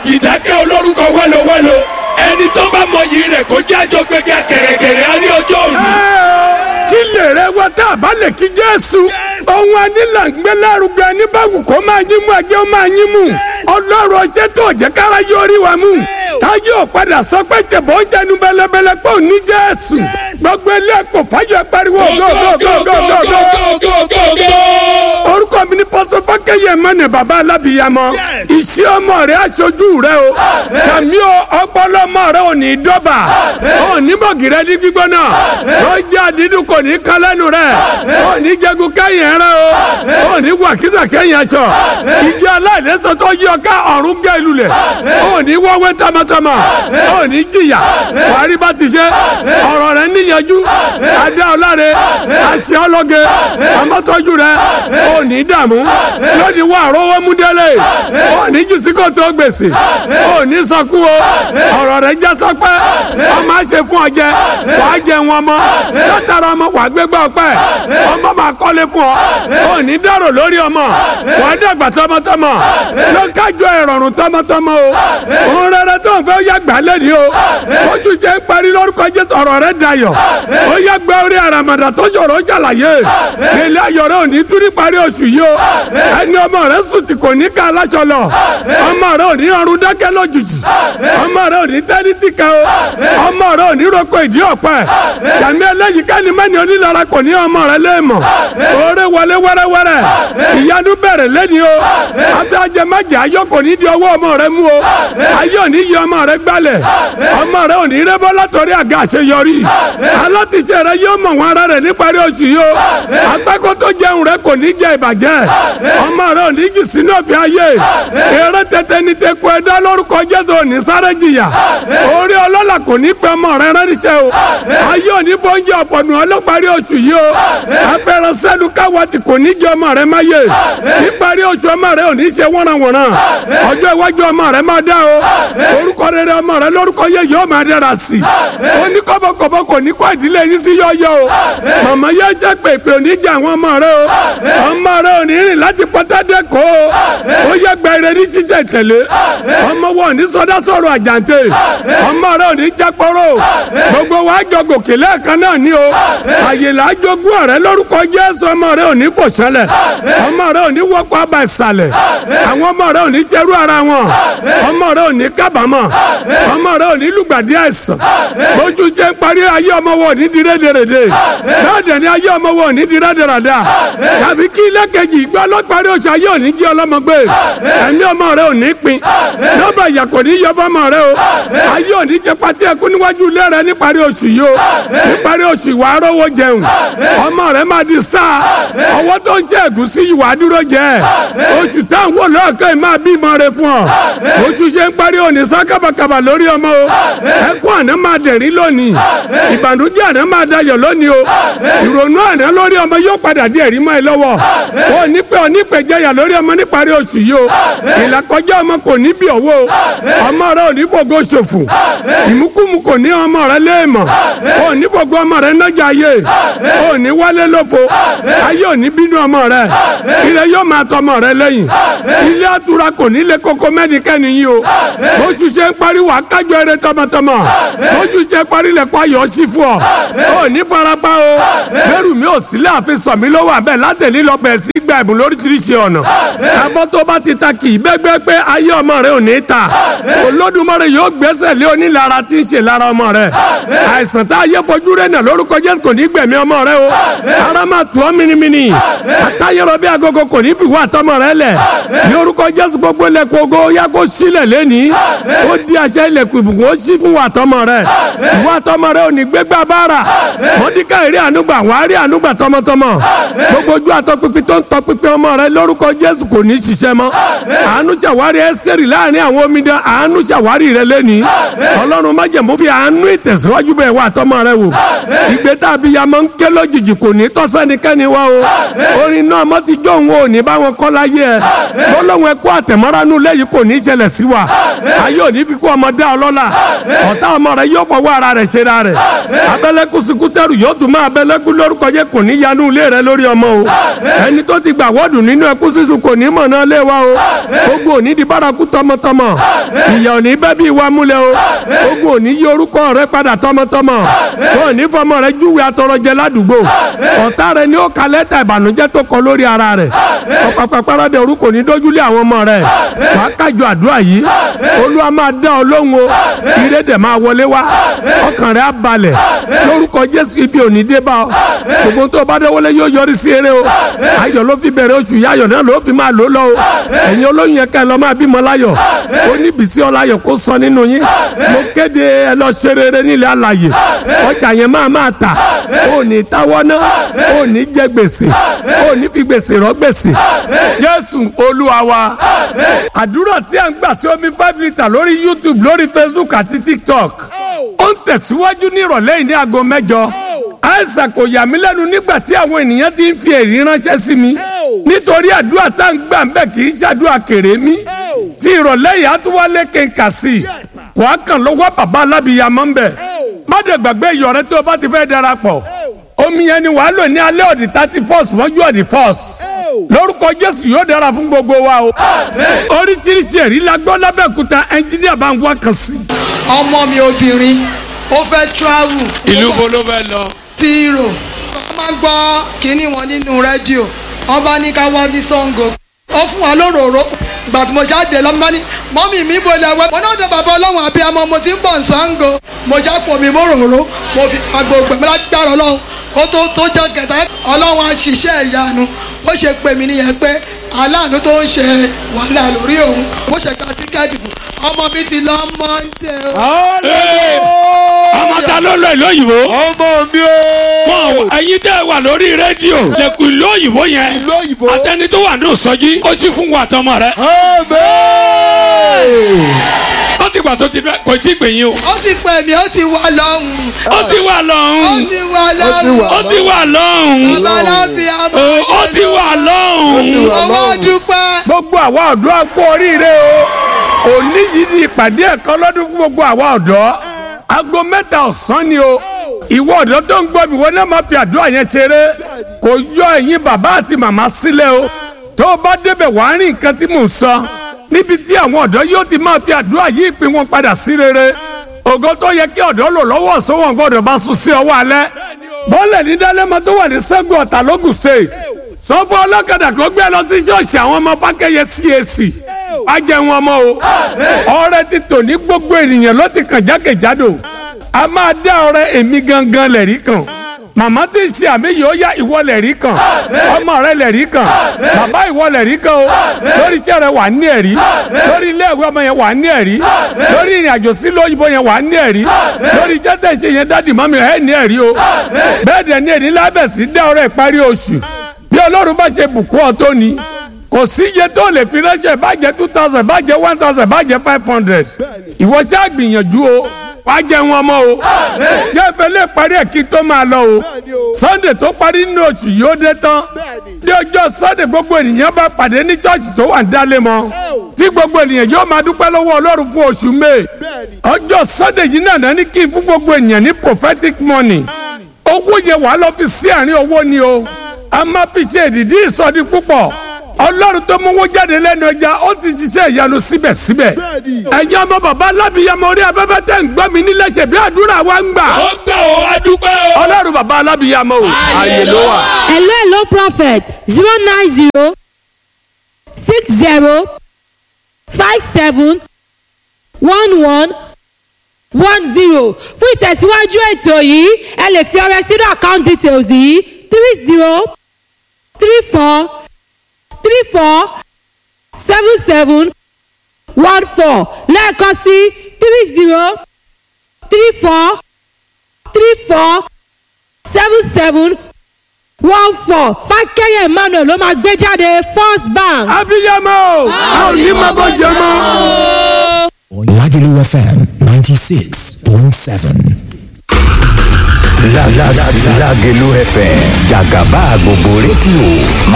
àkìdákẹ́ olórúkọ wẹ́lowẹ́lo ẹni tó bá mọyì rẹ̀ kó jẹ́ àjọgbẹ́gẹ́ kẹ̀rẹ̀kẹ̀rẹ̀ á ní ọjọ́ òní. kí lè rẹ wá tá a bá lè kí jésù ohun anílà ń gbé lárugẹ ní báwù kó máa yín mú ẹjẹ ó máa yín mú ọlọ́run ọṣẹ́ tó jẹ́ kára yóò rí wa mú táyé ò padà sọ pé ṣèbọ̀ ó jẹnu bẹ́lẹ́bẹ́lẹ́ pé ò ní jésù gbogbo ilé ẹ̀kọ́ fáyọ̀ pariwo gógógógógógógó orúkọ mi ni pọ́sọ fákẹ́yẹ mọ́nẹ̀ bàbá alábìyamọ iṣẹ́ ọmọ rẹ aṣojú rẹ o sàmí o ọpọlọ ọmọ rẹ ò ní dọ́bà ò ní bọ̀gìrẹ́ ní gbígbóná lọ́jà dídùn kò ní kán lẹ́nu rẹ ò ní jẹgun kẹ́yìn ẹran o ò ní wàkísà kẹ́yìn aṣọ ìjọ aláìlẹ́sọ tó yí ọká ọ̀run gẹ́ lulẹ̀ ò ní wọ́wẹ́ tamatama ò ní jìyà wàrí bá ti ṣe ọ̀rọ̀ rẹ níyanjú adé ọláre àṣẹ ọlọ́gẹ amọ́tọ́jú rẹ ò ní dààmú lónìí wà rówó mú délé ò ní jìsíkò tó gbèsè ò ní sọkú o ọ̀rọ̀ rẹ já sọpẹ́ ọmọ àṣẹ fún ọjẹ wàá jẹ wọn mọ látara ọmọ wàá gbégbá ọpẹ́ ọmọ máa kọ́lé fún ọ ò ní dárò lórí ọmọ wàá dàgbà tọmọtọmọ ló ń kájọ ìrọ̀rùn tọmọtọmọ o òun rere tó ń fẹ́ ó yá gbà lẹ́ni o ojú ṣe ń parí lórúkọ jésù ọ̀rọ̀ rẹ dayọ̀ ó yá gbẹ orí àràmàdà tó ṣòro ó ṣàlàyé ilé ayọ̀ rẹ ò ní túrí parí oṣù yìí o ẹni ọmọ rẹ sùn tí kò ní ká aláṣọ lọ ọmọ rẹ ò ní ọrùn dákẹ́ lójijì ọmọ rẹ ò ní tẹ́rí tìkẹ́ o ọmọ rẹ ò ní roko ìdí ọ̀pẹ jàmí ẹlẹ́yìí kẹ́ni mẹ́ni onílara kò ní ọmọ rẹ léèmọ̀ oore wọlé wẹ́rẹ́wẹ́rẹ́ ìyanu bẹ̀rẹ̀ lẹ́ni o afẹ́ ajẹmẹ́jẹ ayọ̀ kò ní di ọwọ́ ọmọ rẹ mú o ayọ̀ ò ní yí ọmọ rẹ gbálẹ̀ ọmọ rẹ ò ní rẹ́bọ́ látọ̀rí àga àṣeyọrí alátìṣe rẹ yóò mọ̀ wọn ara rẹ níparí oṣù yìí o agbákò tó jẹun rẹ kò ní jẹ ìbàjẹ́ ọmọ rẹ ò ní jì sínú ọ̀fẹ́ ayé eré tẹ́tẹ́ ní tẹ́kọ̀ ẹ̀dá lórúkọ jésù ò ní sáré jìyà orí ọlọ́lá kò ní pẹ́ ọmọ rẹ ránṣẹ́ o ayé ò ní fọ́njẹ́ ọ̀fọ̀nù ọlọ́parí oṣù yìí o afẹ́rẹ́ sẹ́nu káwọ́tì kò ní jẹ ọmọ rẹ máyé níparí oṣù ọmọ rẹ ò ní ṣe wọ́nranwọ̀nran ọjọ́ iwájú ọmọ rẹ máa dá o orúkọ rere ọmọ rẹ lórúkọ yẹ yóò máa dára sí i ó ní kọ́bọ̀kọ́bọ̀ kò ní kọ́ ìdílé yín sí yọ́yọ́ o màmá yẹ jẹ́ pèpè ò ní jẹ àwọn ọmọ rẹ o ọmọ rẹ ò ní rìn láti pọ́tádé kó o ó yẹ gbẹrẹ ní ṣíṣe tẹ̀lé ọmọ wọn ò ní sọdá sọ̀rọ̀ àjàǹtẹ̀ ọmọ rẹ ò ní jápọ̀rọ̀ gbogbo wa jọ gòkè lẹ́ẹ̀kan náà ní o àyè là á jogún ọ̀rẹ́ lórúkọ Jésù ọmọ rẹ ò ní fò sẹ́lẹ̀ ọmọ rẹ ò ní wọ́pọ̀ àbá ìsàlẹ̀ àwọn ọmọ rẹ ò ní ṣerú ara wọn ọmọ rẹ ò ní kábàámọ̀ ọmọ rẹ ò ní lùgbàdì àìsàn bójú ṣe ń parí ayé ọmọ wọn ò ní di rédèrèdè bẹ́ẹ̀ dẹ̀ ni ayé ọmọ wọn ò ní di rédèrèdè tàbí kí ilé kejì ìgbà ọlọ́parí oṣù ayé ò ní jí ọlọ́mọ gbé ẹ̀mí ọmọ rẹ ò ní pin nọ́mbà ìyà kò ní yọ fọmọ rẹ o ayé ò ní ṣe pati ẹkún níwájú ilé rẹ níparí oṣù yìí o níparí oṣù ìwà arówó jẹun ọmọ rẹ máa di sáà ọwọ́ tó ń ṣe ẹ̀gúsí ìwà dúró jẹ oṣù táwọn wò lọ́ọ̀kan yìí máa bímọ rẹ fún ọ oṣù ṣe ń parí òní sá kábàkàbà lórí ọmọ o ẹkún àná máa dẹ̀rín lónìí ìbànújẹ́ àná máa dayọ̀ lónìí o ìrònú àná lórí ọmọ yóò padà di ẹ̀rí mọ́ ẹ lọ́wọ́ o ní pé o ní pé jẹyà lórí ọmọ níparí oṣù yìí o ìlàkọjá ọmọ kò ní bí owó ọmọ rẹ ò ní fògo ṣòfò ìmúkúmu kò ní ọmọ rẹ léèmọ̀ o ní fògo ọmọ rẹ nájà ayé o ní wálé lófo ayé ò ní bínú ọmọ rẹ ilé yóò máa tọmọ rẹ lẹ́yìn ilé àtúrà kò ní lé koko mẹ́nikẹ́ni yìí o oṣù ṣe ń parí wà kájọ eré tọmọtọmọ oṣù ṣe ń parí lẹ́kọ́ ayọ̀ sí fún ọ o ní farapa o bẹ́rù mi ò sílẹ̀ àfi sọ mi lọ́wọ́ abẹ́ látẹ̀lí lọ bẹ̀ sí gba ẹ̀bùn lóríṣiríṣi ọ̀nà abọ́ tó bá ti ta kì í bẹ́gbẹ́ pé ayé ọmọ rẹ ò ní ta Olódùmarè yóò gbẹ́sẹ̀ lé onílara tí ń ṣe lára ọmọ rẹ àìsàn tá a yẹ fojú rẹ nà lórúkọ Jésù kò ní gbẹ̀mí ọmọ rẹ o ara máa tù ọ́ minimini àtàyẹ̀rọ bí agogo kò ní fìwọ́ àtọmọ rẹ lẹ̀ ní orúkọ Jésù gbogbo ilẹ̀kùn ogo yá kó sílẹ̀ lẹ́ni ó di àṣẹ ilẹ̀kùn ìbùkún ó sí fún wa àtọmọ rẹ ìwọ àtọmọ rẹ ò ní gbégbá bára mọ́díkà ìrí ànúgbà wàá rí ànúgbà tọmọtọmọ gbogbo ojú àtọpinpin tó ń tọpinpin ọmọ rẹ lórúkọ Jésù kò ní ṣiṣẹ́ mọ́ àánú ṣàwárí ẹsẹ̀rì láàrin àwọn omidan àánú ṣàwárí rẹ lẹ́ni ọlọ́run májẹ̀mú fi àánú ìtẹ̀síwájú bẹ̀ wá àtọmọ rẹ wò ìgbé tàbí ya máa ń ké lójijì kò ní tọ́sẹ́nikẹ́ni wá o orin náà mọ́ ti jó òun ò ní bá wọn kọ́ láyé ẹ lọ́lọ́run ẹkú àtẹ̀mọ́ránú lẹ́yìn kò ní ṣẹlẹ̀ sí wa ayé ò ní fi kú ọmọdé ọlọ́lá ọ̀tá ọmọ rẹ yóò fọwọ́ ara rẹ̀ ṣe ra rẹ̀ abẹ́lẹ́kú sikútẹ́rù yóò tún máa abẹ́lẹ́kú lórúkọ jẹ́ kò ní yanu ilé rẹ lórí ọmọ o ẹni tó tó ti gbà wọ́ọ̀dù nínú ẹkú sísun kò ní mọ̀ náà lé wa o ogun ò ní di bárakú tọmọtọmọ ìyà ò ní bẹ́ bí wa múlẹ̀ o ogun ò ní yí orúkọ rẹ padà tọmọtọmọ o ò ní fọmọ rẹ júwe atọrọjẹ ládùúgbò ọ̀tá rẹ ni ó ka lẹ́tà ìbànújẹ́ tó kọ lórí ara rẹ ọ̀pàpà paradẹ orúkọ ní dójúlé àwọn ọmọ rẹ wàá kájọ àdúrà yìí olúwa máa dá ọ lóhùn o ire dẹ̀ máa wọlé wá ọkàn rẹ á balẹ̀ lórúkọ jésù ibi ò ní dé bá ọ gbogbo tó o bá dẹ́wọ́lé yóò yọrí sí eré o ayọ̀ ló fi bẹ̀rẹ̀ oṣù yáyọ̀ náà ló fi máa lò lọ o ẹ̀yin olóyún yẹn ká ẹ lọ máa bímọ láyọ̀ oníbísí ọláyọ̀ kó sọ nínú yín mo kéde ẹ lọ ṣe rere nílẹ̀ alàyè ọjà yẹn máa máa tà ó ní táwọ́ náà ó ní jẹ gbèsè ó ní fi gbèsè rọ gbèsè jésù olúwa wa àdúrà tí a ń gbà sí omi five litre lórí youtube lórí facebook àti tiktok ó ń tẹ̀síwájú ní ìrọ̀lẹ́ yìí ní aago mẹ́jọ àìsàn kò yà mí lẹ́nu nígbà tí àwọn ènìyàn ti ń fi èrí ránṣẹ́ sí mi nítorí àdúrà tá à ń gbà ń bẹ̀ kì í ṣàdúrà kéré mi tí ìrọ̀lẹ́ yìí á tún wá lé kéka sí i wàá kàn lọ́wọ́ bàbá alábìyamọ́ ń bẹ̀ má dẹ̀ gbàgbé ìyọ̀rẹ́ tó o bá ti fẹ́ darapọ̀ omi yẹn ni wàá lò ní alẹ́ ọ̀dì thirty first mọ́jú ọ̀dì first lórúkọ jésù yóò dára fún gbogbo wa o oríṣiríṣi ẹ̀rí la gbọ́ lábẹ́òkúta ẹnjíníà bá ń wá kan sí. ọmọ mi obìnrin ó fẹ́ travel. ìlú bo ló fẹ́ lọ. ti rò wọ́n máa ń gbọ́ kínní wọn nínú rédíò wọ́n bá ní ká wá ní Ṣàngó ó fún wa lóròró ìgbà tí mo ṣáàdé lọ́mọ bá ní mọ́mì mi bò lẹ́wẹ́ mo náà dé bàbá ọlọ́run àbí ọmọ mo ti ń bọ̀ Ṣàngó mo ṣàpò mi mo ròró mo fi agbo gbẹ̀mí láti dára ọlọ́run kó tó tó jẹ́ kẹta ọlọ́run á ṣiṣẹ́ ìyanu ó ṣe pè mí nìyẹn pé aláàánú tó ń ṣe wàhálà lórí òun mo ṣe gba tíkẹ́ẹ̀tì fún ọmọ mi ti lọ mọ́ndé o. ọmọ ta ló lọ ìlú òyìnbó. ọmọ mi o. wọn ẹ̀yin tẹ́ wà lórí rédíò lẹkùn ìlú òyìnbó yẹn ìlú òyìnbó. atẹni tó wà ní ìsọjí ó sì fún wa àtọmọ rẹ. Amen. ó ti gbà tó ti bẹ kò tí ì pè yín o. ó ti pè mí ó ti wà lọ́hùn. ó ti wà ó lọ́hùn ti wà lọ́hùn. ó ti wà lọ́hùn bàbá alábìàmọ́. ó ó ti wà lọ́hùn. owó dúpẹ́. gbogbo àwa ọ̀dọ́ á kú oríire o òní yìí ni ìpàdé ẹ̀kan lọ́dún fún gbogbo àwa ọ̀dọ́ aago mẹ́ta ọ̀sán ni o ìwọ ọ̀dọ́ tó ń gbọ́ mi wọ́n náà máa fi àdúrà yẹn ṣeré kò yọ ẹ̀yin bàbá àti màmá sílẹ̀ o tó o bá débẹ̀ wàá rí nǹkan tí mò ń sọ níbi tí àwọn ọ̀dọ́ yóò ti máa fi àdúrà yí ìpín wọn padà sí rere ògo tó yẹ kí ọ̀dọ́ lò lọ́wọ́ ọ̀sán wọn gbọ́dọ̀ bá sùn sí ọwọ́ alẹ́ bọ́ọ̀lẹ̀ ní dálẹ́mọ tó wà ní sẹ́gun ọ̀tà lógùn state sọ fún ọlọ́kadà kó gbé lọ sí ṣọ́ọ̀ṣì àwọn ọmọ fákẹ́yẹ CAC á jẹ wọn mọ́ o ọrẹ ti tò ní gbogbo ènìyàn ló ti kàn jákèjádò a máa dá ọrẹ èmi gangan lẹ̀rí kan màmá tí ń ṣe àmì yìí ó yá ìwọ lẹ̀rí kan ọmọ rẹ lẹ̀rí kan bàbá ìwọ lẹ̀rí kan o lórí iṣẹ́ rẹ wà ní ẹ̀rí lórí ilé ìwé ọmọ yẹn wà ní ẹ̀rí lórí ìrìn àjò sí lóyìnbó yẹn wà ní ẹ̀rí lórí iṣẹ́ tẹ̀ ṣe yẹn dádì mọ́mi ẹ̀ ní ẹ̀rí o bẹ́ẹ̀ dẹ̀ ní ẹ̀rí lábẹ̀sí dá ọrẹ ìparí oṣù bí ọlọ́run bá ṣe bùkún ọ tó ni kò sí iye tó lè fi ránṣẹ́ bàjẹ́ two thousand bàjẹ́ one thousand bàjẹ́ five hundred ìwọ ṣáà gbìyànjú o wàá jẹ wọn mọ́ o jẹ́ fẹ́lẹ́ parí ẹ̀ kí tó máa lọ o sunday tó parí nínú oṣù yìí ó dé tán ní ọjọ́ sunday gbogbo ènìyàn bá pàdé ní chọ́ọ̀chì tó wà ń dálé mọ́ tí gbogbo ènìyàn yóò máa dúpẹ́ lọ́wọ́ ọlọ́run fún oṣù may ọjọ́ sunday yìí náà ní kí n fún gbogbo ènìyàn ní prophetic money owó yẹn wàá lọ fi sí àárín owó ni o a máa fi ṣe ìdìdí ìsọdí púpọ̀ ọlọ́run tó mú owó jáde lẹ́nu ẹja ó ti ṣiṣẹ́ ìyanu síbẹ̀síbẹ̀ ẹ̀yin ọmọ bàbá alábìyamọ orí afẹ́fẹ́ tẹ̀ ń gbọ́ mi nílẹ̀ ṣe bí àdúrà wa ń gbà ó gbà ó adúpẹ́ o. ọlọ́run bàbá alábìyamọ o ààyè ló wà. hello hello prophet zero nine zero six zero five seven one one one zero fún ìtẹ̀síwájú ètò yìí ẹ lè fi ọrẹ sínú account details yìí three zero three four three four seven seven one four lẹ́ẹ̀kan sí three zero three four three four seven seven one four fákẹ́yẹ̀ emmanuel ló máa gbé jáde first bank. abiyamọ o a ò ní máa bọ́ jẹ mọ́. Lagelu FM 96.7. La la la Lagelu FM Jagaba gbogbo rédíò máa